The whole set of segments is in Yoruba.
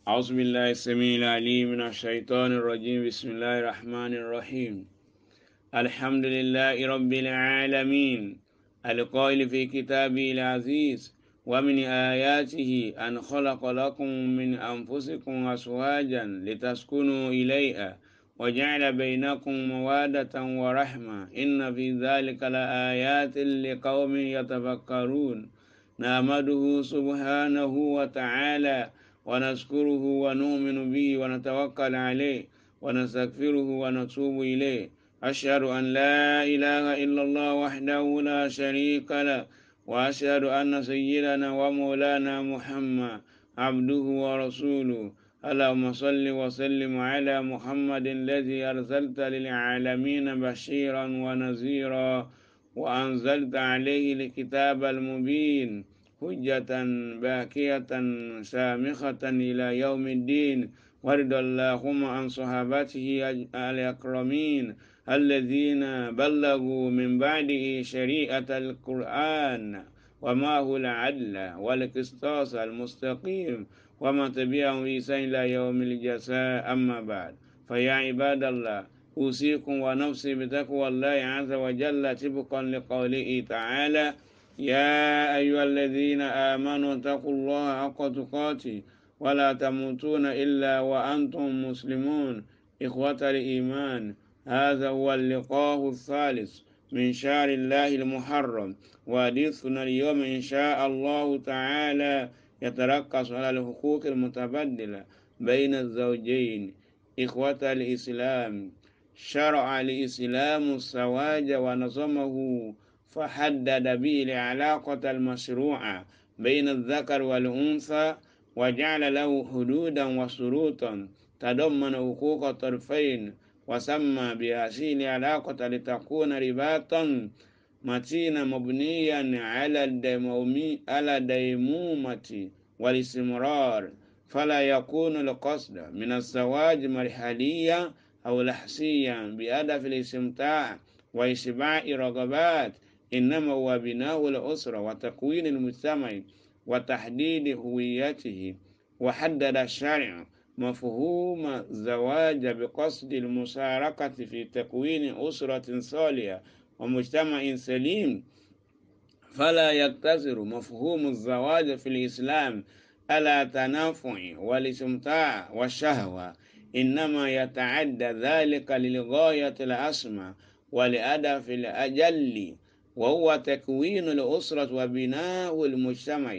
أعوذ بالله السميع العليم من الشيطان الرجيم بسم الله الرحمن الرحيم الحمد لله رب العالمين القائل في كتابه العزيز ومن آياته أن خلق لكم من أنفسكم أزواجا لتسكنوا إليها وجعل بينكم موادة ورحمة إن في ذلك لآيات لقوم يتفكرون نحمده سبحانه وتعالى ونذكره ونؤمن به ونتوكل عليه ونستغفره ونتوب إليه أشهد أن لا إله إلا الله وحده لا شريك له وأشهد أن سيدنا ومولانا محمد عبده ورسوله اللهم صل وسلم على محمد الذي أرسلت للعالمين بشيرا ونذيرا وأنزلت عليه الكتاب المبين حجة باكية شامخة إلى يوم الدين وارض اللهم عن صحابته الأكرمين الذين بلغوا من بعده شريعة القرآن وما هو العدل والقسطاس المستقيم وما تبعهم بإحسان إلى يوم الجزاء أما بعد فيا عباد الله أوصيكم ونفسي بتقوى الله عز وجل طبقا لقوله تعالى يا أيها الذين آمنوا اتقوا الله حق تقاته ولا تموتون إلا وأنتم مسلمون إخوة الإيمان هذا هو اللقاء الثالث من شهر الله المحرم وحديثنا اليوم إن شاء الله تعالى يتركز على الحقوق المتبادلة بين الزوجين إخوة الإسلام شرع الإسلام الزواج ونظمه فحدد به العلاقة المشروعة بين الذكر والأنثى وجعل له حدودا وشروطا تضمن حقوق الطرفين وسمى بهذه العلاقة لتكون رباطا متينا مبنيا على الديمومي على الديمومة والاستمرار فلا يكون القصد من الزواج مرحليا أو لحسيا بهدف الاستمتاع وإشباع رغبات إنما هو بناء الأسرة وتكوين المجتمع وتحديد هويته وحدد الشرع مفهوم الزواج بقصد المشاركة في تكوين أسرة صالحة ومجتمع سليم فلا يقتصر مفهوم الزواج في الإسلام على تنافع والاستمتاع والشهوة إنما يتعدى ذلك للغاية الأسمى ولهدف الأجل وهو تكوين الأسرة وبناء المجتمع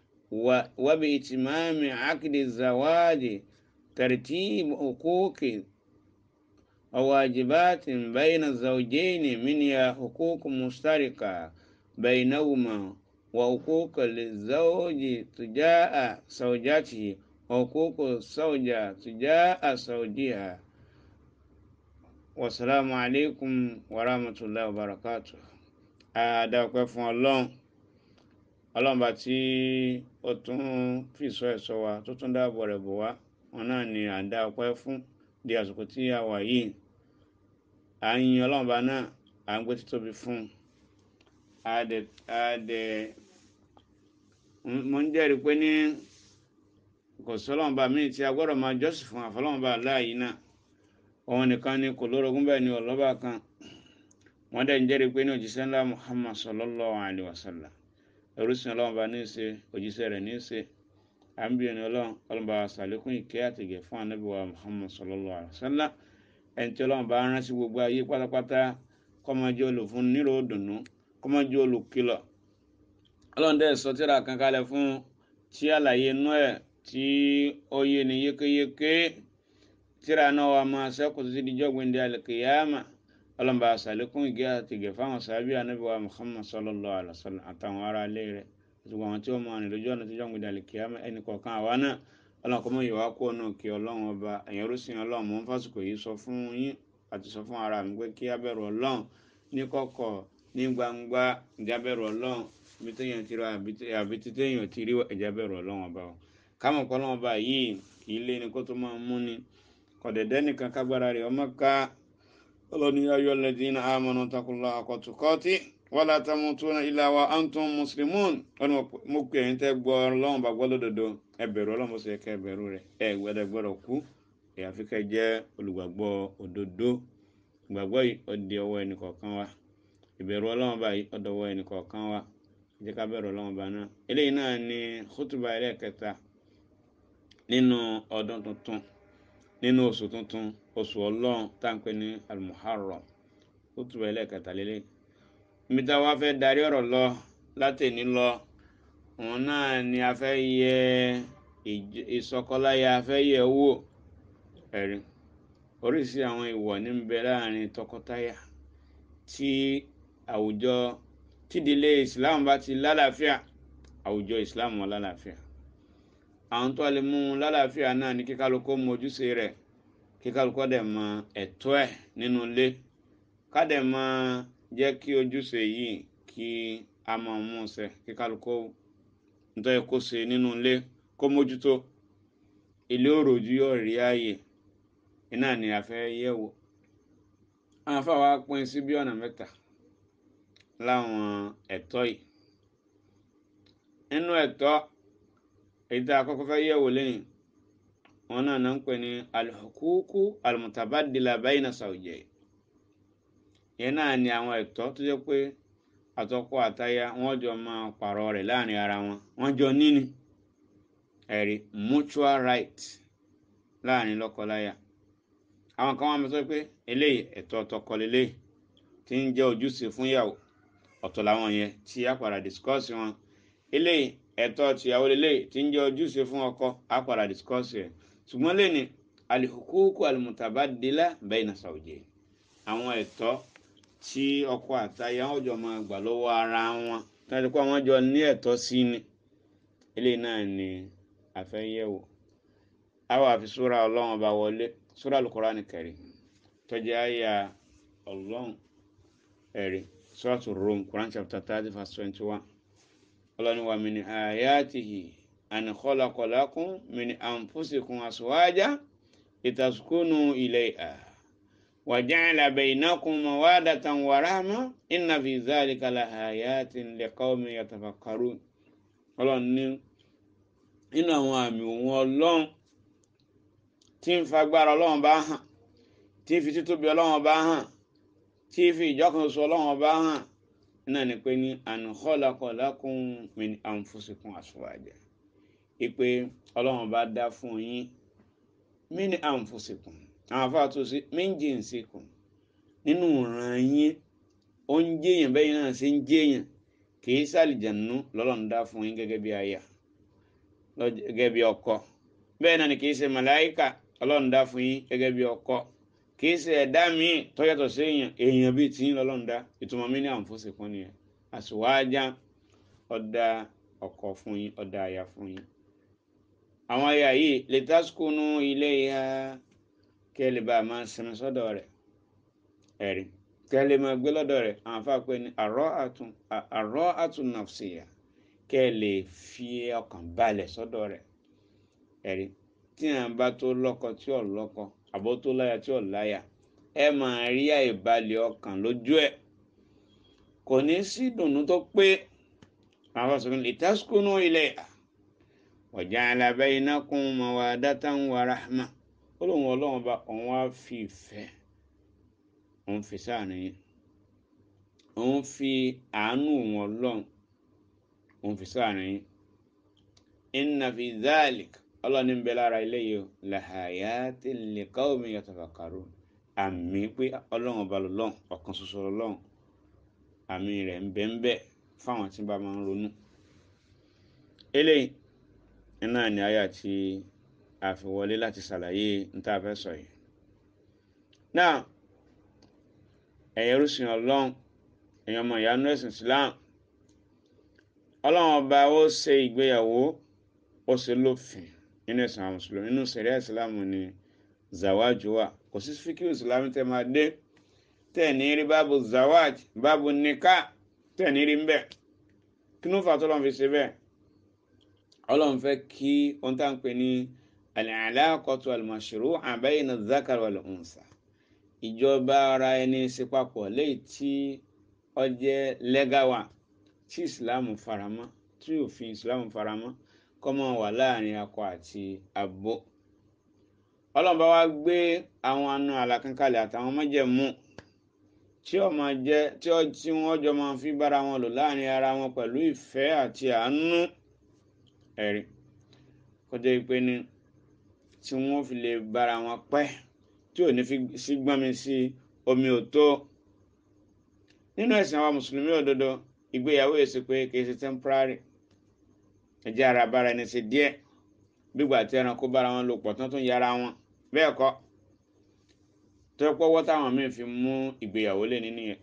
وبإتمام عقد الزواج ترتيب حقوق وواجبات بين الزوجين منها حقوق مشتركة بينهما وحقوق للزوج تجاه زوجته وحقوق الزوجة تجاه زوجها والسلام عليكم ورحمة الله وبركاته àdàpẹ́ fún ọlọ́run ọlọ́run bá tí ó tún fìsọ ẹ̀sọ́ wa tó tún dáàbò rẹ̀ bò wá wọn náà ni à ń dá ọpẹ́ fún di àsìkò tí a wà yìí à ń yin ọlọ́run bá náà à ń gbé títóbi fún àdẹ mo ń jẹ́rìí pé ní kò sọ́lọ́run bá míì tí a gbọ́dọ̀ máa jọ́sìn fún àfọlọ́run bá láàyè náà òun nìkan ni kò lórogún bẹ́ẹ̀ ni ọlọ́ba kan wọ́n dẹ̀ ń jẹ́rìí pé ní òjíṣẹ́ ńlá muhammad sallallahu alayhi wa sallam ẹrúsìn ọlọ́run bá ní í ṣe òjíṣẹ́ rẹ̀ ní í ṣe àmbíyẹn ọlọ́run ọlọ́run bá sàlékún ìkẹ́ àtìgẹ̀ fún anábì wa muhammad sallallahu alayhi wa sallam ẹni tí ọlọ́run bá rán sí gbogbo ayé pátápátá kọ́mọjẹ́ olùfún nílò òdùnnú kọ́mọjẹ́ olùkìlọ̀ ọlọ́run dẹ̀ sọ tírà kan kalẹ̀ fún tí àlàyé inú ẹ̀ tí ó yé ni yékéyéké tírà náà wà máa ṣẹ́kù títí dijọ́ gbẹ̀ndẹ̀ àlùkìyàmà ọlọ́mọba àṣàlékún ìgé àti ìgẹ̀ fáwọn sábì anábìwá muhammad sallallahu alaihi wa sallam àtàwọn ará ilé rẹ̀ àti àwọn tí ó máa rìn lójú ọ̀nà tí jọ́ gbẹ̀dẹ̀ àlùkìyàmà ẹnì kọ̀ọ̀kan àwa náà ọlọ́run kọ́ mọ́ ìwà kó náà kí ọlọ́run ọba ẹ̀yìn rúṣin ọlọ́run mọ́ fásitì yìí sọ fún yín àti sọ fún ara mi pé kí á bẹ̀rù ọlọ́run ní kọ̀kọ̀ ní gbangba ìjà bẹ̀rù ọlọ́run ibi téèyàn ti ra àbí tí téèyàn ti rí ẹ̀já bẹ̀rù ọlọ́run ọba o kámọ̀ kọ́ ọlọ́run ọba yìí kì í lé ní kó tó máa mú ni kọ̀dẹ̀dẹ́ nìkan kágbára rẹ̀ ọmọ ká ọlọ́ni ayọ́ lẹ́dínà àmọ́nà takunlá àkọ́tùkọ́tì wala tamutuna illa wa antum muslimun wọn ni mo pè ẹ̀yin tẹ́ gbọ́ Ọlọ́run bá gbọ́ lódodo ẹ bẹ̀rù Ọlọ́run bó ṣe yẹ kẹ́ ẹ bẹ̀rù rẹ̀ ẹ gbọ́dọ̀ gbọ́dọ̀ kú àyàfi kẹ́ jẹ́ olùgbàgbọ́ òdodo ìgbàgbọ́ yìí ó di ọwọ́ ẹnì kọ̀ọ̀kan wa ìbẹ̀rù Ọlọ́run bá yìí ó dọwọ́ ẹnì kọ̀ọ̀kan wa jẹ́ ká bẹ̀rù Ọlọ́run bá náà eléyìí náà ni khutuba ẹlẹ́ẹ̀kẹta nínú ọdún tuntun nínú oṣù tuntun oṣù Ọlọ́run tá à ń pè ní al-Muharram khutuba ẹlẹ́ẹ̀kẹta lélẹ́yìí ibi tá a wá fẹ́ darí ọ̀rọ̀ lọ látẹ̀ní lọ òun náà ni a fẹ́ yẹ ìsọkọláya a fẹ́ yẹ wò ẹ̀rí oríṣi àwọn ìwọ̀ ní ń bẹ láàrin tọkọtaya tí àwùjọ tídìlé Islam bá ti lálàáfíà àwùjọ Islam wọn lálàáfíà àwọn tó lè mú lálàáfíà náà ní kíkálukú mọ ojúṣe rẹ̀ kíkálukú dẹ̀ mọ ẹ̀tọ́ ẹ̀ nínú ilé ká dẹ̀ mọ jẹ́ kí ojúṣe yìí kí a máa mú ṣẹ kí kálukú nítorí kó ṣe nínú ilé kó mójútó ilé òròjú yóò rí ààyè iná ni a fẹ́ yẹ̀ wò àwọn afáwa pín sí bí ọ̀nà mẹ́ta láwọn ẹ̀tọ́ yìí nínú ẹ̀tọ́ èyí tá a kọ́kọ́ fẹ́ yẹ̀ wò lẹ́yìn wọn náà náà ń pè ní al-huququ al-mutabadila bayna zawjayn yẹn náà ni àwọn ẹ̀tọ́ tó jẹ́ pé àtọkọ àtaya wọ́n jọ máa pààrọ̀ rẹ̀ láàrin ara wọn wọ́n jọ níní ẹ̀rí mutual right láàrin lọ́kọláya àwọn kan wọ́n máa sọ pé eléyìí ẹ̀tọ́ tọkọ lélẹ́yìí tí ń jẹ́ ojúṣe fún ìyàwó ọ̀tọ̀ làwọn yẹn tí a padà discuss wọn eléyìí ẹ̀tọ́ tìyàwó lélẹ́yìí tí ń jẹ́ ojúṣe fún ọkọ a padà discuss rẹ̀ ṣùgbọ́n lẹ́ni al-huququ al-mutabadila bayna zawjayn àwọn ẹ̀tọ́ tí ọkọ àtaya wọn jọ máa gbà lọ́wọ́ ara wọn tàbí pé àwọn jọ ní ẹ̀tọ́ sí ni eléyìí náà ni àfẹ́yẹ̀wò àwọn àfi súra ọlọ́run ọba wọlé súra al-Qur'an Karim tọ́jú àyà ọlọ́run ẹ̀rí suratu Rum Quran chapter thirty verse twenty one ọlọ́run wa min ayatihi an khalaqa lakum min anfusikum azwaja litaskunu ilayha. وجعل بينكم مودة ورحمة إن في ذلك لآيات لقوم يتفكرون ọlọ́run ní nínú àwọn àmì òun ọlọ́run tí ń fagbára ọlọ́run bá hàn tí ń fi títóbi ọlọ́run bá hàn tí ń fi ìjọkànṣoṣo ọlọ́run bá hàn náà ni pé ní an khalaqa lakum min anfusikum azwaja ìpè ọlọ́run bá dá fún yín min anfusikum àwọn afáà tó sí méjì ń sekùn nínú ìran yín ó ń jẹyàn bẹ́ẹ̀ náà ṣe ń jẹyàn kìí sàlìjànú lọ́lọ́run dá fún yín gẹ́gẹ́ bí aya gẹ́gẹ́ bí ọkọ bẹ́ẹ̀ náà ni kìí ṣe màláìkà ọlọ́run dá fún yín gẹ́gẹ́ bí ọkọ kìí ṣe ẹ̀dá míì tó yàtọ̀ sí èèyàn èèyàn bíi tiyín lọ́lọ́run dá ìtumọ̀ mi ní àǹfọ̀sẹ̀kùn nìyẹn àṣùwájá ọ̀dà ọkọ fún yín ọ̀dà aya fún yín àwọn aya yìí lè tásùkúnú ilé ya kí ẹ lè bá a máa sinmi sọ́dọ̀ rẹ̀ ẹ̀rí kí ẹ lè máa gbé lọ́dọ̀ rẹ̀ àwọn afá pé ní àrọ́ àtún nàfṣìyà kí ẹ lè fi ọkàn balẹ̀ sọ́dọ̀ rẹ̀ ẹ̀rí tí à ń bá tó lọ́kọ tí ò lọ́kọ àbó tó láya tí ò láya ẹ máa rí àìbalẹ̀ ọkàn lójú ẹ̀ kò ní sí ìdùnnú tó pé àwọn afá sọ pé litaskunu ilayha wa ja'ala bainakum mawaddatan wa rahma ó lóun ọlọ́run bá òun á fi ìfẹ́ òun fi sáàrin yín òun fi àánú òun ọlọ́run òun fi sáàrin yín inna fi dhalik ọlọ́run ń bẹ lára ilé yìí o lahayatin liqawmin yatafakkarun àmì pé ọlọ́run ọba lọ́lọ́run ọ̀kan ṣoṣo lọ́lọ́run àmì rẹ̀ ń bẹ ń bẹ fáwọn tí bá máa ń ronú eléyìí iná ni àyà tí a fi wọlé láti ṣàlàyé níta fẹ́ sọ yìí náà ẹ̀yẹ rúṣin ọlọ́run èèyàn ọmọ ìyanu ẹ̀sìn Islam ọlọ́run ọba ó ṣe ìgbéyàwó ó ṣe lófin nínú ẹ̀sìn àwọn mùsùlùmí nínú sẹ̀ríà Islam ni zawaju wà kò sí fíkì Islam tẹ́ máa dé tẹ́ ní rí báàbù zawaj báàbù nikah tẹ́ ní rí mbẹ́ kí ló fà tó lọ́n fi ṣe bẹ́ẹ̀ ọlọ́run fẹ́ kí ohun tá à ń pè ní al-alaqatu al-mashru'a bayna adh-dhakari wal-untha ìjọba ara ẹni ṣe papọ̀ léyìí tí ó jẹ́ lẹ́gàwà tí ìsìláàmù faramọ́ tí òfin ìsìláàmù faramọ́ kó máa wà láàrin akọ àti abo ọlọ́run bá wá gbé àwọn àna àlàkánkalẹ̀ àtàwọn májẹ̀mú tí ó máa jẹ́ tí ó tí wọ́n jọ máa fi bára wọn lò láàrin ara wọn pẹ̀lú ìfẹ́ àti àánú ẹ̀rí kọjá ìpè ni tí wọ́n fi lè bára wọn pẹ́ tí ò ní fi sí gbọ́nmi sí omi ò tó nínú ẹ̀sìn àwọn mùsùlùmí òdodo ìgbéyàwó èsì pé kì í ṣe temporary ẹ̀jẹ̀ ara bára ẹni ṣe díẹ̀ gbígbà tí ẹranko bára wọn lò pọ̀ tán tún yára wọn bẹ́ẹ̀ kọ́ tó pọ́wọ́ táwọn míì fi mú ìgbéyàwó lé nínú yẹn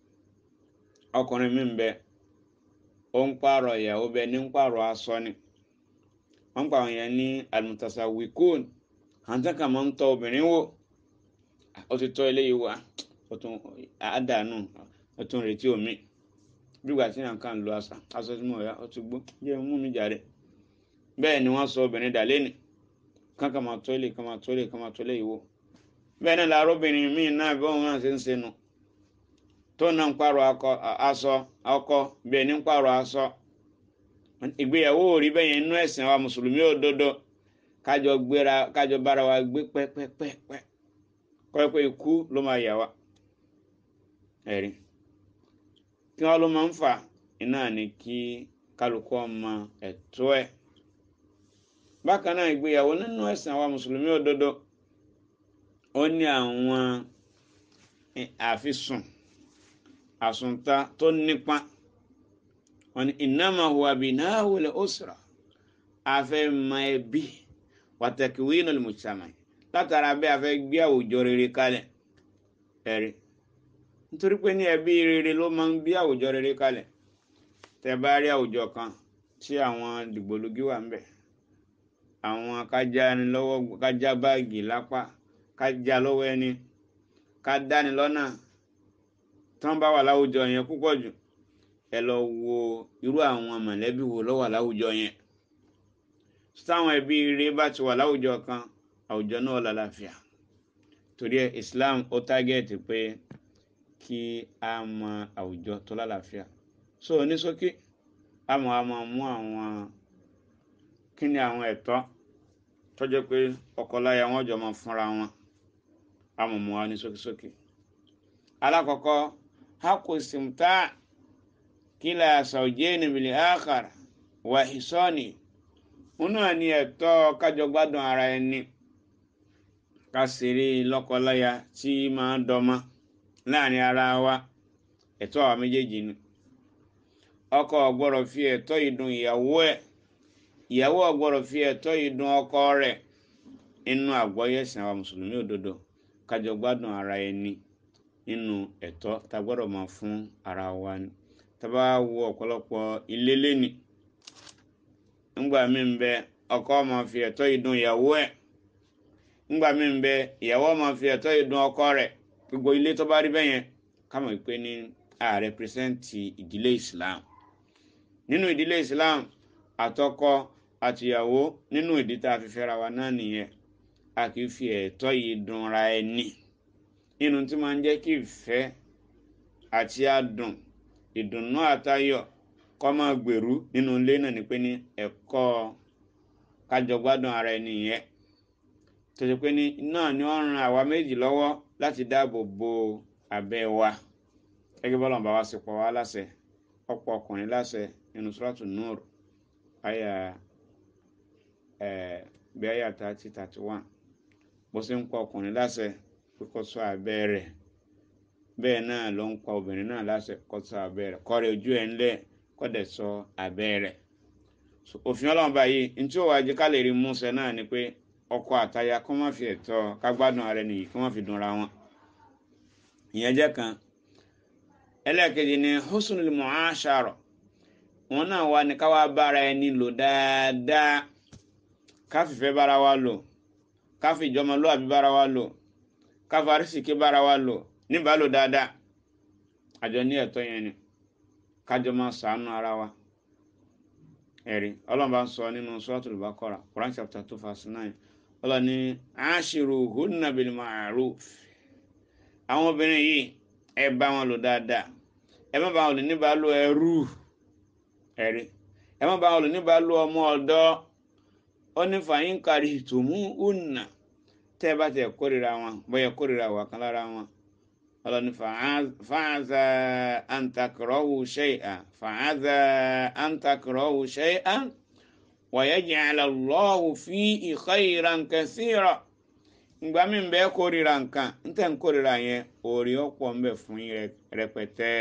ọkùnrin míì ń bẹ ó ń pààrọ̀ ìyàwó bẹ ní ń pààrọ̀ aṣọ ni wọ́n ń pa àwọn yẹn ní almutasawwikun àǹtí kan máa ń tọ́ obìnrin wò ó ti tọ́ eléyìí wá ó tún àdánù ó tún retí omi gbígbà tí yàn kàn lo aṣọ aṣọ tí mo yá ó ti gbó jẹ́ mú mi jàre bẹ́ẹ̀ ni wọ́n sọ obìnrin dà lẹ́nu kankan máa tó lè kan máa tó lè kan máa tó lè wò bẹ́ẹ̀ náà làárọ̀ obìnrin míì náà bí wọ́n náà ṣe ń ṣe nu tó náà ń pààrọ̀ aṣọ ọkọ bẹ́ẹ̀ ní ń pààrọ̀ aṣọ ìgbéyàwó ò rí bẹ́ẹ̀ yẹn inú ẹ̀sìn wa mùsùlùmí òdodo kájọ gbéra kájọ bára wa gbé pẹ́pẹ́pẹ́ kọ́ pé ikú ló máa yà wá ẹ̀rí kí wọ́n ló máa ń fà iná ni kí kálukú ọmọ ẹ̀tọ́ ẹ̀ bákan náà ìgbéyàwó nínú ẹ̀sìn àwa mùsùlùmí òdodo ó ní àwọn àfisùn àsùnta tó nípa wọn ni innama huwa bina'ul usra afẹ́ mọ ẹbí wa takwinul mujtama látara bẹ́ẹ̀ afẹ́ gbé àwùjọ rere kalẹ̀ ẹ̀rí nítorí pé ní ẹbí rere ló máa ń bí àwùjọ rere kalẹ̀ tẹ́ bá rí àwùjọ kan tí àwọn dìgbòlugi wà ń bẹ̀ àwọn kájá ni lọ́wọ́ kájá báàgì lápá kájá lọ́wọ́ ẹni ká dáni lọ́nà tán bá wà láwùjọ yẹn púpọ̀ jù ẹ lọ wo irú àwọn mọ̀lẹ́bí wo ló wà láwùjọ yẹn táwọn ẹbí rere bá ti wà láwùjọ kan àwùjọ náà lálàáfíà torí ẹ Islam ó tágẹ́ẹ̀tì pé kí a mọ àwùjọ tó lálàáfíà so ní ṣókí àmọ́ a máa mú àwọn kí ni àwọn ẹ̀tọ́ tó jẹ́ pé ọkọláya wọn jọ máa fúnra wọn àmọ́ mú wa ní ṣókíṣókí alákọ̀ọ́kọ́ hakku istimta kila zawjaini bil akhar wa hisani wọn náà ní ẹ̀tọ́ kájọ gbádùn ara ẹni ká ṣeré lọ́kọláya tí máa ń dọ́mọ láàrin ara wa ẹ̀tọ́ àwa méjèèjì ni ọkọ ò gbọ́dọ̀ fi ẹ̀tọ́ ìdùn ìyàwó ẹ̀ ìyàwó ò gbọ́dọ̀ fi ẹ̀tọ́ ìdùn ọkọ rẹ̀ inú àgbọ́yé ẹ̀sìn àwa mùsùlùmí òdodo kájọ gbádùn ara ẹni nínú ẹ̀tọ́ tá a gbọ́dọ̀ máa fún ara wa ni tá a bá wo ọ̀pọ̀lọpọ̀ ilé lẹ́ni ńgbà mí ń bẹ ọkọ máa fi ẹ̀tọ́ ìdùn ìyàwó ẹ̀ ńgbà mí ń bẹ ìyàwó máa fi ẹ̀tọ́ ìdùn ọkọ rẹ̀ gbogbo ilé tó bá rí bẹ́yẹn ká mọ̀ pé ní a rẹpírẹsẹ́ǹtì ìdílé Islam nínú ìdílé Islam àtọkọ àtìyàwó nínú ìdí tá a fi fẹ́ra wa náà nìyẹn a kì í fi ẹ̀tọ́ yìí dunra ẹni nínú tí máa ń jẹ́ kí ìfẹ́ àti adùn ìdùnnú àtayọ̀ kọ́ máa gbèrú nínú ilé náà ni pé ní ẹ̀kọ́ kájọ gbádùn ara ẹni yẹn tó ṣe pé ní náà ni wọ́n ran àwa méjì lọ́wọ́ láti dáàbò bo abẹ́ wa gẹ́gẹ́ bọ́lá bá wa ṣe pọ̀ wá láṣẹ ọ̀pọ̀ ọkùnrin láṣẹ nínú Suratu Nur àyà ẹ̀ bí àyà thirty thirty one bó ṣe ń pa ọkùnrin láṣẹ pé kó ṣọ́ abẹ́ rẹ̀ bẹ́ẹ̀ náà ló ń pa obìnrin náà láṣẹ kó ṣọ́ abẹ́ rẹ̀ kó rẹ ojú ẹ̀ ńlẹ̀ kó dẹ̀ ṣọ́ abẹ́ rẹ̀ òfin ọlọ́run báyìí ntí ó wàá jẹ́ ká lè rí múṣẹ náà ni pé ọkọ àtaya kó má fi ẹ̀tọ́ ká gbádùn ara ẹni yìí kó má fi dùnra wọn ìyẹn jẹ́ kan ẹlẹ́ẹ̀kejì ni husnul mu'ashara wọn náà wà ní káwá bára ẹni lò dáadáa káfífẹ́ bára wa lò káfí ìjọmọlúwàbí bára wa lò káfí arísìkí bára wa lò níbàálò dáadáa àjọ ní ẹ̀tọ́ yẹn ni kájọ máa ṣàánú ara wa ẹ̀rí ọlọ́run bá ń sọ nínú Suratul Baqara Quran chapter two verse nine ọlọ́run ní ashiruhunna bil ma'ruf àwọn obìnrin yìí ẹ bá wọn lò dáadáa ẹ má bá wọn lò níbàálò ẹrú ẹ̀rí ẹ má bá wọn lò níbàálò ọmọ ọ̀dọ́ ó ní fàyín kárí tòmú ùnà tẹ́ ẹ bá tẹ̀ kórìíra wọn bóyá kórìíra wà kan lára wọn ọlọ́ni fàáza àǹtakùrọ̀wù ṣẹ́yà fàáza àǹtakùrọ̀wù ṣẹ́yà wàyẹ̀jẹ̀ Allahu fi khayran kathira ìgbà mi bẹ́ẹ̀ kórìíra nǹkan ntẹ̀ ń kórìíra yẹn òòrì ọ̀pọ̀ ń bẹ fún yín rẹpẹtẹ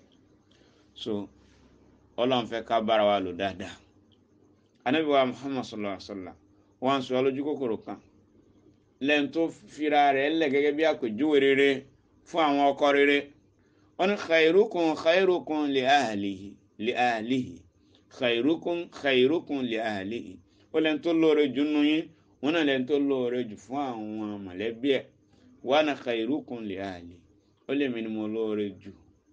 so ọlọ́run fẹ́ ká bára wa lò dáadáa anabi wa Muhammad sallallahu alaihi wa sallam wọn sọ lójú kòkòrò kan lẹ́yìn tó fira rẹ̀ lẹ̀ gẹ́gẹ́ bí àpèjúwe rere fún àwọn ọkọ rere wọn ní khairukum khairukum li ahlihi li ahlihi khairukum khairukum li ahlihi ó lẹ́yìn tó lóore jù nù yín wọn náà lẹ́yìn tó lóore jù fún àwọn mọ̀lẹ́bí ẹ̀ wa ana khairukum li ahli ó lè mi ni mo lóore jù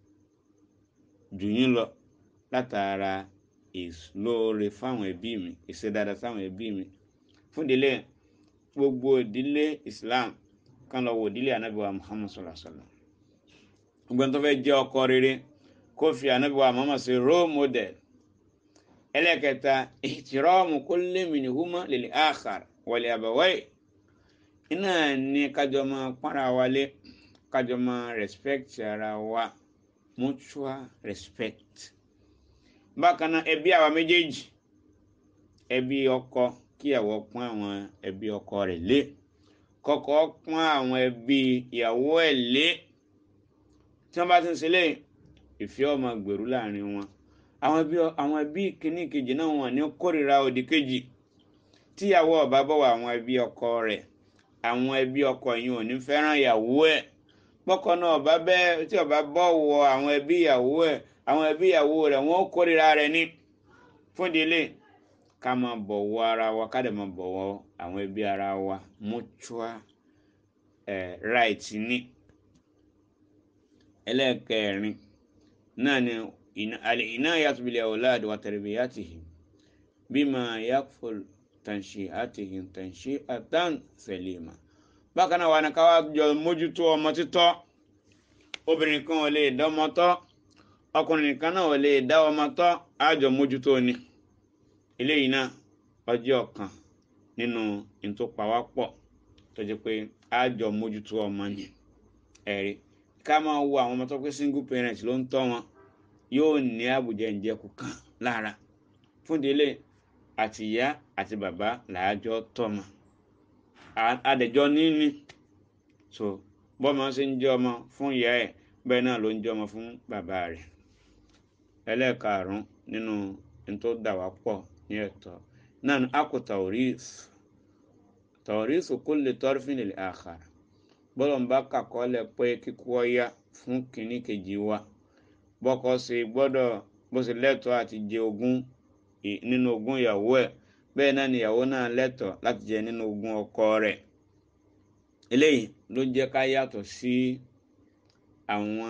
jù yín lọ látara ìlóore fáwọn ẹbí mi ìṣe dáadáa sáwọn ẹbí mi fún ìdílé gbogbo ìdílé Islam kan lọ wo ìdílé anabi wa Muhammad sallallahu alaihi wa sallam gbogbo ẹni tó fẹ́ jẹ́ ọkọ rere kó fi anabi wa Muhammad ṣe role model ẹlẹ́kẹta ihtiramu kulli minhuma lil akhar wa li abawayhi iná ní kájọ máa pọ́nra wálé kájọ máa respect ara wa mutual respect bákan náà ẹbí àwa méjèèjì ẹbí ọkọ kíyàwó pọ́n àwọn ẹbí ọkọ rẹ̀ lé kọ́kọ́ pọ́n àwọn ẹbí ìyàwó ẹ̀ lé tí wọ́n bá ti ń ṣe léyìn ìfẹ́ ọmọ gbèrú láàrin wọn àwọn ẹbí àwọn ẹbí kìíní kejì náà wọn ní kórìíra òdì kejì tíyàwó ọba bọ̀wọ̀ àwọn ẹbí ọkọ rẹ̀ àwọn ẹbí ọkọ yìí ò ní fẹ́ràn ìyàwó ẹ̀ pọ́kọ náà ọba bẹ́ẹ̀ tí ọba bọ̀wọ̀ àwọn ẹbí ìyàwó ẹ̀ àwọn ẹbí ìyàwó rẹ̀ wọ́n kórìíra rẹ̀ ní fún ìdílé ká máa bọ̀wọ̀ ara wa ká dẹ̀ máa bọ̀wọ̀ àwọn ẹbí ara wa mutual eh, right ní. ẹlẹ́ẹ̀kẹrin náà ni al-inayatu bil awlad wa tarbiyatihim bima yakful tanshi'atihim tanshi'atan salima. bákan náà wà ní ká wá jọ mójútó ọmọ títọ́ obìnrin kan ò lè dánmọ tọ́ ọkùnrin kan náà ò lè dá ọmọ tọ́ àjọ mójútó ni eléyìí náà ọjọ́ kan nínú ìtòpawápọ̀ tó jẹ́ pé àjọ mójútó ọmọ ni ẹ̀rí ká máa wo àwọn ọmọ tó pé single parent ló ń tọ́ wọn yóò ní àbùjẹ ìjẹkù kan lára fún délé àti ìyá àti bàbá làájọ tọ́mọ adẹ̀jọ́ níní so bọ́mọ ṣe ń jẹ́ ọmọ fún ìyá ẹ̀ bẹ́ẹ̀ náà ló ń jẹ́ ọmọ fún bàbá rẹ̀ ẹlẹ́ẹ̀karùn-ún nínú tó dà wá pọ̀ ní ẹ̀tọ́ náà ni akọ tawris tawris kulli tarfin lil akhar bọ́lọ̀ ń bá kàkọ́lẹ̀ pé kíkú ọya fún kínní kejì wa bọ́kọ ṣe gbọ́dọ̀ bó ṣe lẹ́tọ̀ọ́ àti jẹ ogún nínú ogún ìyàwó ẹ̀ bẹ́ẹ̀ náà ni ìyàwó náà lẹ́tọ̀ọ́ láti jẹ nínú ogún ọkọ rẹ̀ eléyìí ló jẹ́ ká yàtọ̀ sí àwọn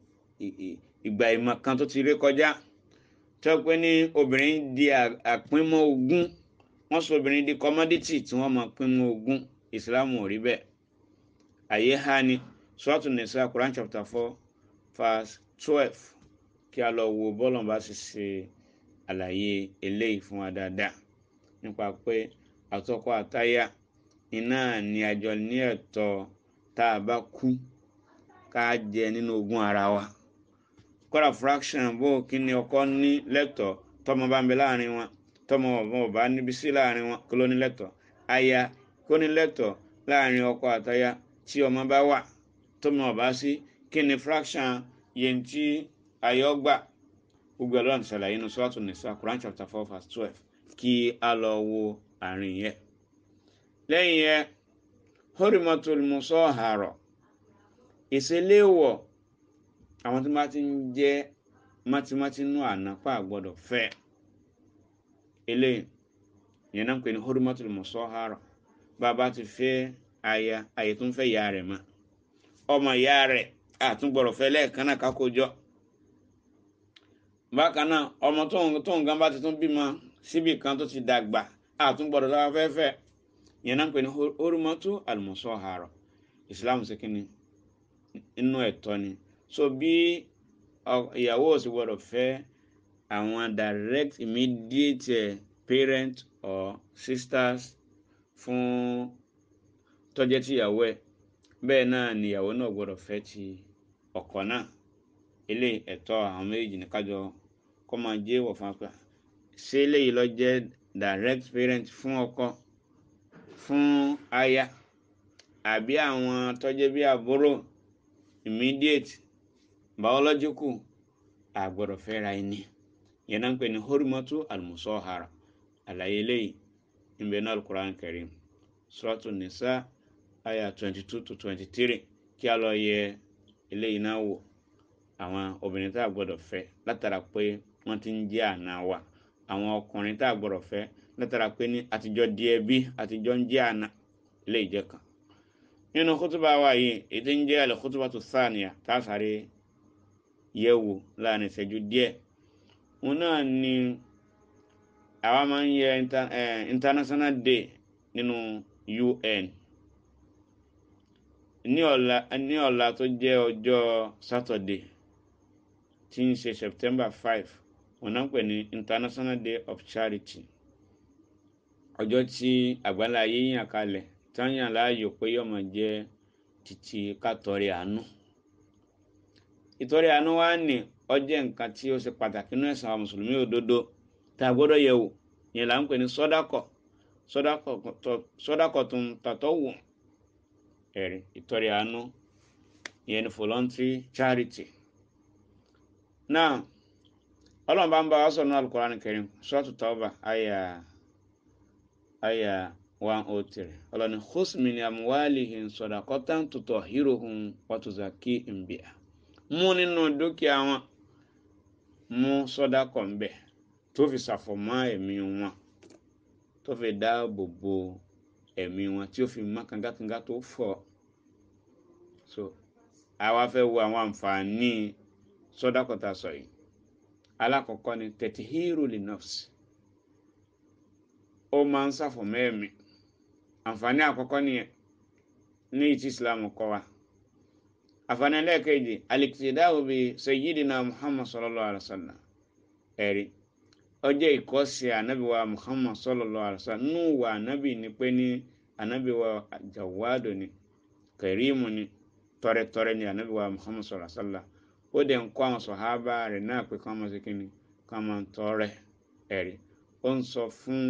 ìgbà ìmọ̀ kan tó ti rí kọjá tó pé ní obìnrin di àpínmọ́ ogún wọ́n sọ obìnrin di commodity tí wọ́n máa pínmọ́ ogún ìsìlámù ò rí bẹ́ẹ̀ àyè ha ni sọ́ọ̀tù nìsa Quran chapter four verse twelve kí a lọ wo bọ́ọ̀lù bá sì ṣe àlàyé eléyìí fún wa dáadáa nípa pé àtọkọ àtaya iná ni àjọ ní ẹ̀tọ́ tá a bá kú ká jẹ nínú ogún ara wa kọ́ra fraction bó kí ni ọkọ ní lẹ́tọ̀ọ́ tọmọ bá ń bẹ láàrin wọn tọmọ ọ̀bọ̀n ọ̀bá níbi sí láàrin wọn kó ló ní lẹ́tọ̀ọ́ aya kó ní lẹ́tọ̀ọ́ láàrin ọkọ àtaya tí ọmọ bá wà tọmọ ọ̀bá sí kí ni fraction yẹn tí ayọ̀ gbà gbogbo ẹ̀rọ àti ṣàlàyé inú sọ́ọ̀tù nìsa Quran chapter four verse twelve kí a lọ wo àárín yẹn lẹ́yìn yẹn horimatul musahara ìṣeléwọ̀ àwọn tí wọ́n ti ń jẹ́ mátímátí nù ànápà gbọ́dọ̀ fẹ́ eléyìí yẹn náà ń pè ní horimatul musahara bàbá ti fẹ́ aya àyè tó ń fẹ́ ìyá rẹ̀ mọ́ ọmọ ìyá rẹ̀ àtúngbọ̀rọ̀ fẹ́ lẹ́ẹ̀kan náà kákójọ́ bákan náà ọmọ tó ń gan bá ti tún bímọ síbì kan tó ti dàgbà àtúngbọ̀rọ̀ lọ́wọ́ fẹ́fẹ́ yẹn náà ń pè ní horimatu almusahara islam ṣe kí ni inú ẹ̀tọ́ ni so bí ìyàwó ò sì gbọ́dọ̀ fẹ́ àwọn direct immediate parent or sisters fún tọ́jẹ́ tíyàwó ẹ̀ bẹ́ẹ̀ náà ni ìyàwó náà gbọ́dọ̀ fẹ́ ti ọkọ náà ilé ẹ̀tọ́ àwọn méjì ní kájọ kọ́ máa jẹ́ ìwọ̀ fún apá ṣé eléyìí lọ jẹ́ direct parent fún ọkọ fún aya àbí àwọn tọ́jẹ́ bí àbúrò immediate biological àgbọ̀dọ̀ fẹ́ra ẹni yẹn náà ń pè ní horimatu almusahara àlàyé eléyìí ń bẹ náà alukur'an karim suratu nisa aya twenty two to twenty three kí a lọ yẹ eléyìí náà wò àwọn obìnrin tá a gbọ́dọ̀ fẹ́ látara pé wọ́n ti ń jẹ́ àna wa àwọn ọkùnrin tá a gbọ́dọ̀ fẹ́ látara pé ní àtijọ́ di ẹbí àtijọ́ ń jẹ́ àna eléyìí jẹ́ kan nínú kútùbà wa yìí ètò ń jẹ́ àlẹ́ kútùbà tó sáànìyà tá a sáré yẹ̀ wò láàrin ìṣẹ́jú díẹ̀ òun náà ni àwa máa ń yẹ international day nínú UN ní ọ̀la ní ọ̀la tó jẹ́ ọjọ́ Saturday tí ń ṣe September five òun náà ń pè ní International Day of Charity ọjọ́ tí àgbálá ayé yàn kalẹ̀ tí wọ́n yàn láàyò pé yóò máa jẹ́ títí kátọ́rẹ́ àánú ìtọ́rẹ́ àánú wa ní ọjẹ́ nǹkan tí ó ṣe pàtàkì nínú ẹ̀sìn àwọn mùsùlùmí òdodo tá a gbọ́dọ̀ yẹ̀ wò yẹn là ń pè ní sọ́dákọ̀ sọ́dákọ̀ tó ń tàtọ́ wò ẹ̀rí ìtọ́rẹ́ àánú ìyẹn ní voluntary charity. náà ọlọ́run bá ń bá wa sọ̀rọ̀ ní Al-Qur'an Karim Suratu Tawbah àyà àyà one oh three ọlọ́ni khus min amwalihim sadaqatan tutahhiruhum wa tuzakkihim biha mú nínú dúkìá wọn mú sọ́dákọ̀ ń bẹ̀ tó fi ṣàfọ̀mọ́ ẹ̀mí wọn tó fi dáàbò bo ẹ̀mí wọn tí ó fi mọ́ kangakanga tó fọ̀ so àwa fẹ́ wo àwọn àǹfààní sọ́dákọ̀ tá a sọ yìí alákọ̀ọ́kọ́ ni tẹ̀tíhírù lè nọ́ọ̀sì ó máa ń ṣàfọ̀mọ́ ẹ̀mí àǹfààní àkọ́kọ́ nìyẹn ní ìtì Islam kọ́ wa àǹfààní ẹlẹ́ẹ̀kejì alikidahu bi sayyidina Muhammad sallallahu alaihi wa sallam ẹ̀rí ọjọ́ ìkọ́sí ànábì wa Muhammad sallallahu alaihi wa sallam nù wà ànábì ni pé ní ànábì wa jawadu ni kẹrìmù ni tọrẹtọrẹ ni ànábì wa Muhammad sallallahu alaihi wa sallam ó dẹ̀ ń kọ́ àwọn sọ̀hábà rẹ̀ náà pé kí wọ́n máa ṣe kí ni kí wọ́n máa tọrẹ ẹ̀rí ó ń sọ fún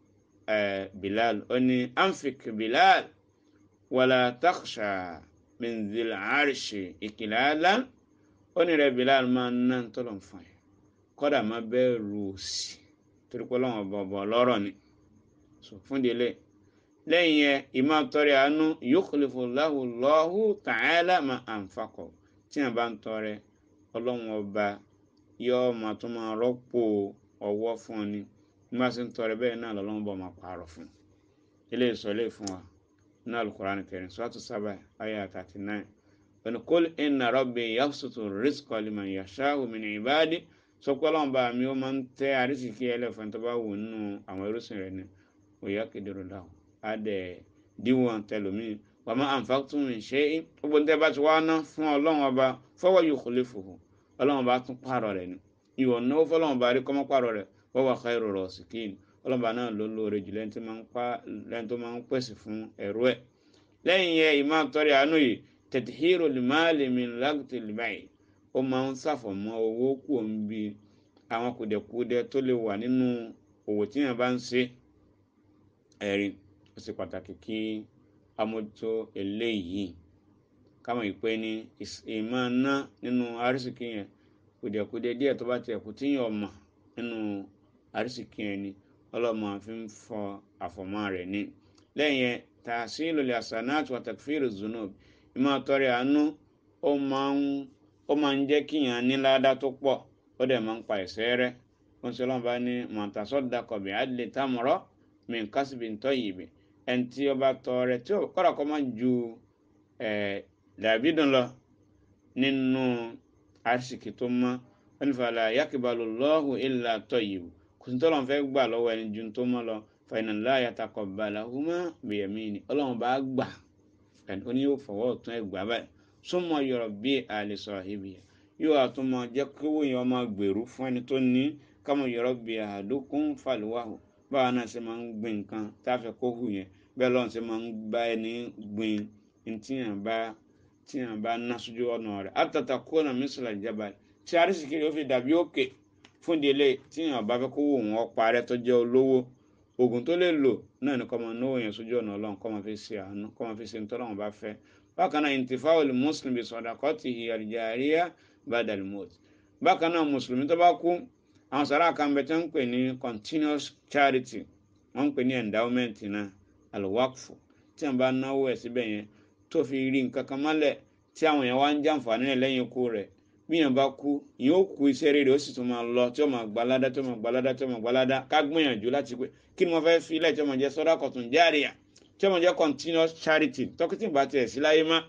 Bilal ó ní anfik Bilal wàlá taksha min zil arshi ìkìlálá ó ní rẹ̀ Bilal máa ń ná tọ́lọ̀ fún ẹ kọ́dà má bẹ̀rù òsì torí pé ọlọ́run bọ̀bọ̀ lọ́rọ̀ ni fún délé lẹ́yìn yẹn ìmọ̀ tọrẹ àánú yukhlifu lahu Allahu ta'ala ma anfaqa tí a bá ń tọrẹ ọlọ́run ọba yóò máa tún máa rọ́pò ọwọ́ fún ọ ni bí wọ́n sì ń tọrẹ bẹ́ẹ̀ náà lọ́lọ́run bọ̀ máa pààrọ̀ fún ilé ìsọ̀lẹ̀ fún wa ní Al-Qur'an Karim Suratu Saba ayah thirty nine ọ̀nà qul inna rabbi yabsutu rizqa liman yasha'u min ibadi sọ pé ọlọ́run bá mi ó máa ń tẹ́ àrísìkí ẹlẹ́fọ̀n tó bá wù nínú àwọn irúsìn rẹ̀ ni òyà kedere dáhùn á dẹ̀ díwọ̀n tẹlómìn wa ma anfaqtum min shay'in gbogbo níta bá ti wá ná fún ọlọ́run ọba fahuwa yukhlifuhu ọlọ́run ọba tún pààrọ̀ rẹ̀ ni ìwọ náwó fọlọ́run ọba rí kọ́mọ́ pààrọ̀ rẹ̀ wa huwa khairu rasikin ọlọ́run ọba náà ló lóore jù lẹ́ni tó máa ń pèsè fún ẹ̀rú ẹ̀ lẹ́yìn yẹn ìmọ̀ àtọ́rẹ̀ àánú yìí tẹ̀tìhírò lìmáàlì min lagtil bay' ó máa ń ṣàfọ̀mọ́ owó kù ń bi àwọn kùdẹ̀kùdẹ tó lè wà nínú òwò tí yẹn bá ń ṣe ẹ̀rí ó ṣe pàtàkì kí amójútó eléyìí káwọn ìpè ní ìmọ̀ ná nínú arísìkí yẹn kùdẹ̀kùdẹ díẹ̀ tó bá tiẹ̀ kù tíyàn ọmọ nínú arísìkí yẹn ni ọlọ́mọ fi ń fọ àfọ̀mọ́ rẹ̀ ní lẹ́yìn yẹn tàṣílò lè àṣànáàtì wa takfiru zunub ìmọ̀ àtọ́rẹ̀ àánú ó máa ń ó máa ń jẹ́ kíyàn ní ládá tó pọ̀ ó dẹ̀ máa ń pa ẹ̀ṣẹ̀ rẹ́ wọ́n sọ lọ́nà bá ní mọ̀tàsọ́dàkọ̀ bí adlè támọ̀rọ̀ min kasbin tayyib ẹni tí ó bá tọrẹ tí ó kọ́ra kọ́ máa ju dàbídùn lọ nínú àṣìkì tó mọ́ wọ́n fàlà yakibalu Allahu illa tayyib kò sí tọ́lọ́n fẹ́ gbà lọ́wọ́ ẹni ju tó mọ́ lọ fa inna Allaha yataqabbaluhuma biyamini ọlọ́run bá gbà ẹni ó ní yóò fọwọ́ tún ẹ̀ gbà báyìí súnmọ́ yọrọ bí àlè sọ̀rọ̀ ibi yóò àtúmọ̀ jẹ́ kówó yẹn ọmọ gbèrú fún ẹni tó ní kámọ̀ yọrọ bí àdókùn fàlùwàhù báwa náà ṣe máa ń gbin nǹkan tá a fẹ́ kó hù yẹn bẹ́ẹ̀ lọ́run ṣe máa ń bá ẹni gbin tíyàn bá tíyàn bá ná sójú ọ̀nà rẹ̀ àtàtà kóná mísìlá ìjábá tí arísìkí yóò fi dàbí òkè fún ìdílé tíyàn bá fẹ́ kó wò wọ́n parẹ́ tó jẹ́ olówó oògùn tó lè lò náà ni kọ́ máa náwó yẹn sójú ọ̀nà ọlọ́run kọ́ máa fi ṣe àánú kọ́ máa fi ṣe nítorí àwọn bá fẹ́ bákan náà intifáwọlì muslim bí sadaqatihi al-jariyah badal mot bákan náà mùsùlùmí tó bá kú àwọn sàrà kan bẹ tó ń pè ní continuous charity wọ́n ń pè ní endowment náà alwakfu tí wọ́n bá náwó ẹ̀ síbẹ̀ yẹn tó fi rí nǹkan kan mọ́lẹ̀ tí àwọn yẹn wá ń jàǹfààní rẹ̀ lẹ́yìn ikú rẹ̀ bí yẹn bá kú yẹn ó kú iṣẹ́ rere ó sì tún máa lọ tí ó máa gbalada tí ó máa gbalada tí ó máa gbalada ká gbìyànjú láti pé kí ni mo fẹ́ fi ilẹ̀ tí ó máa jẹ́ sadaqatun jariyah tí ó máa jẹ́ continuous charity tọ́kítì bá tiẹ̀ sí láyé má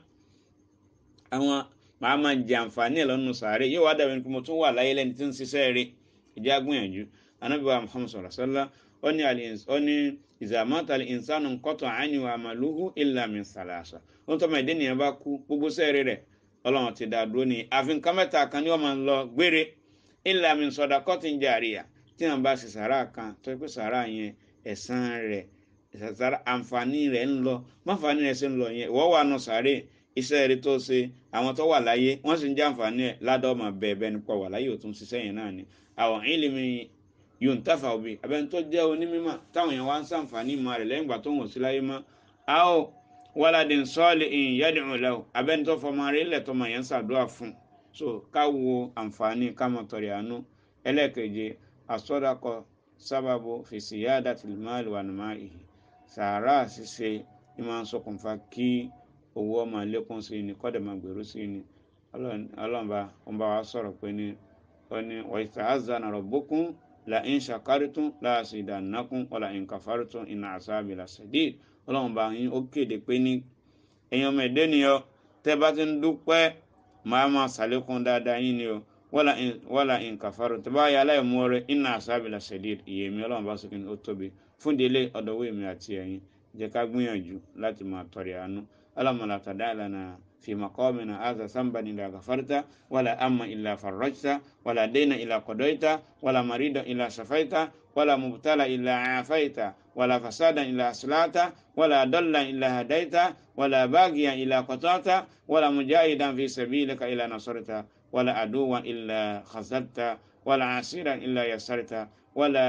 àwọn màá máa jẹ àǹfààní ẹ̀ lọ́nu sàárè yóò wá dàbí pé mo tún wà láyé lẹ́ni tí ń ṣiṣẹ́ rẹ̀ ìjà gbìyànjú anábìwá muhammad sallallahu alaihi wasallam ó ní ó ní ìzàmọ́ta ìsánù kọ́tọ̀ àánú àmàlúhù illa min salasa ó ń tọ́ mọ̀ ẹ̀dẹ́ nìyẹn bá kú gbogbo sẹ́ẹ̀rì rẹ̀ ọlọ́run ti dá dúró ní àfi nǹkan mẹ́ta kan ní wọ́n máa ń lọ gbére illa min sadaqatin jariyah tí wọ́n bá ṣe sàrà kan tó pé sàrà yẹn ẹ̀san rẹ̀ sàrà àǹfààní rẹ̀ ń lọ máfààní rẹ̀ ṣe ń lọ yẹn ìwọ́ wà nù sàrè iṣẹ́ rẹ̀ tó ṣe àwọn tó wà láyé wọ́n sì ń jẹ́ àǹfààní ẹ̀ ládọ́ọ̀mà bẹ́ẹ̀ bẹ́ẹ̀ nípa wà láyé òtún ṣiṣẹ́ yẹn náà ni àwọn ìlìmí yóò ń tàfà òbí abẹ́ni tó jẹ́ onímọ̀ táwọn yẹn wá ń sàǹfààní ìmọ̀ rẹ̀ lẹ́yìn ìgbà tó ń wò sí láyé mọ́ a ó wàládì ń sọ́ọ̀lì ìyìn yẹ́dì ń lẹ́wọ̀ abẹ́ni tó fọmọ rẹ̀ ilẹ̀ tó máa yẹn ń ṣàdúrà fún so ká wo àǹfààní ká mọ̀ tọ̀rẹ̀ àánú ẹlẹ́ẹ̀keje àsọdakọ sábàbò fèsì yáàdá tìlímàlì wà nùmá ìhì sàárà ṣíṣe ni máa ń ṣokùnfà kí owó ọmọ lékún sí ni kọ́dẹ̀ máa gbèrú sí ni ọlọ́mọba wọn bá wa sọ̀rọ̀ pé ní wọ́n ní wọ́n ìta azana rabbukum la in shakartum la azidannakum wala in kafartum inna azabi lasadid ọlọ́mọba yín ó kéde pé ní èèyàn mẹ́ẹ̀dẹ́ ni ọ tẹ́ bá ti ń dúpẹ́ máa máa ṣàlékún dáadáa yín ni o wala in kafartum tẹ́ bá yà aláìmọ́ọ́rẹ́ inna azabi lasadid ìyèmí ọlọ́mọba sọ kí ni ó tóbi fún délé ọ̀dọ̀wọ́ èmi àti ẹ̀yin jẹ́ ká gbìyànjú láti máa tọrẹ àánú اللهم لا تدع لنا في مقامنا هذا ذنبا إلا غفرته ولا أما إلا فرجته ولا دين إلا قضيته ولا مريض إلا شفيته ولا مبتلى إلا عافيته ولا فسادا إلا أصلحته ولا ضلا إلا هديته ولا باغيا إلا قطعته ولا مجاهدا في سبيلك إلا نصرته ولا عدوا إلا خذلته ولا عسيرا إلا يسرته ولا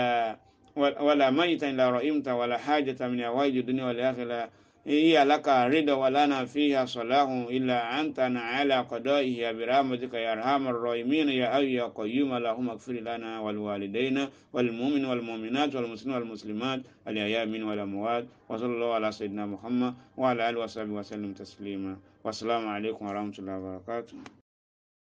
ولا ميتا إلا رحمته ولا حاجة من هوائج الدنيا والآخرة هي لك رضا ولنا فيها صلاح إلا أنت على قضائه برحمتك يا أرحم الراحمين يا أي يا قيوم اللهم اغفر لنا والوالدين والمؤمن والمؤمنات والمسلمين والمسلمات الأحياء من والأموات وصلى الله على سيدنا محمد وعلى آله وصحبه وسلم تسليما والسلام عليكم ورحمة الله وبركاته